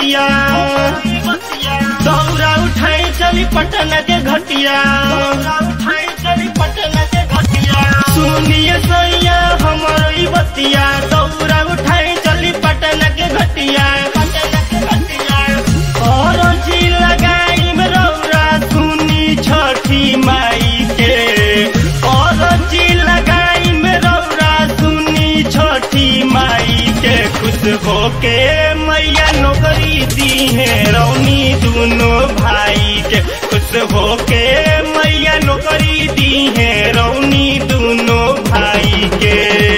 बतिया दौरा उठाई चली पटना के घटिया उठाई चली पटना के घटिया सुनिए सैया हमारो ई बतिया दौरा उठाई चली पटना के घटिया पटना के घटिया और जी लगाई में रौरा सुनी छठी माई के और जी लगाई में रौरा सुनी छठी माई के खुश होके मैया नौकरी दी है रौनी दोनों भाई के खुश होके मैया नौकरी दी है रौनी दोनों भाई के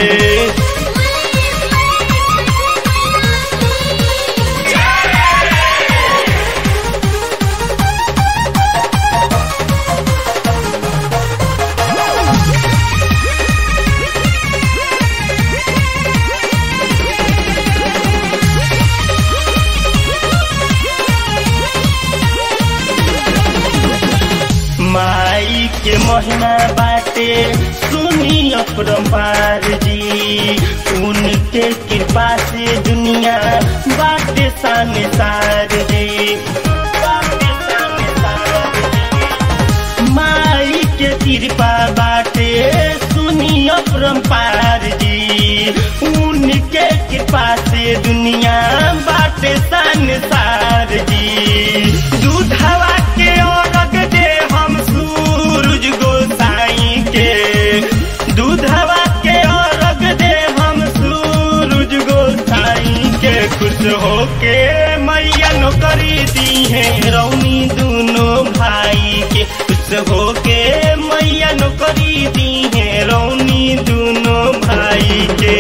माई के महिमा बाटे सुनी अपरम्पार जी उनके कृपा से दुनिया बाटे सामने सार जी बाटे सामने सार जी। माई के कृपा बाटे सुनी अपरम्पार जी उनके कृपा से दुनिया बाटे संसार जी दूधवा के औरग दे हम सूरज गोसाई के दूधवा के औरग दे हम सूरज गोसाई के खुश होके मैया नौकरी दी है रौनी दोनों भाई के खुश होके मैया नौकरी दी है रौनी दोनों भाई के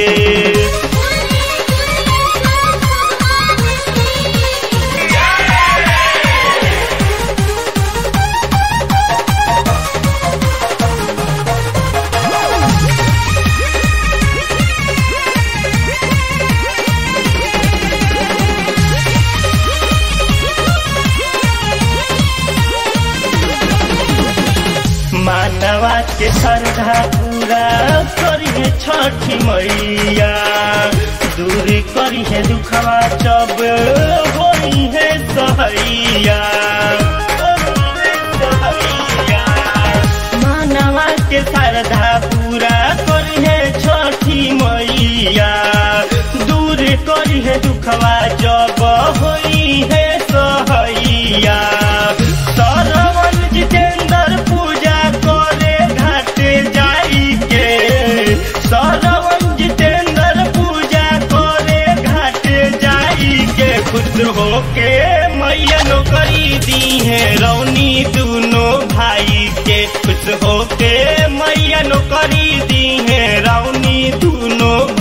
मानवा के श्रद्धा पूरा करिए छठी मैया दूर करिए दुखवा जब होई है सहैया मानवा के श्रद्धा पूरा करिए छठी मैया दूर करिए दुखवा जब होई है सहैया सरवन जितेंद्र पूजा करे घाटे जाई के सरवन जितेंद्र पूजा करे घाटे जाई के खुश होके मैया नौकरी दी है रौनी दोनों भाई के खुश होके मैया नौकरी दी है रौनी दोनों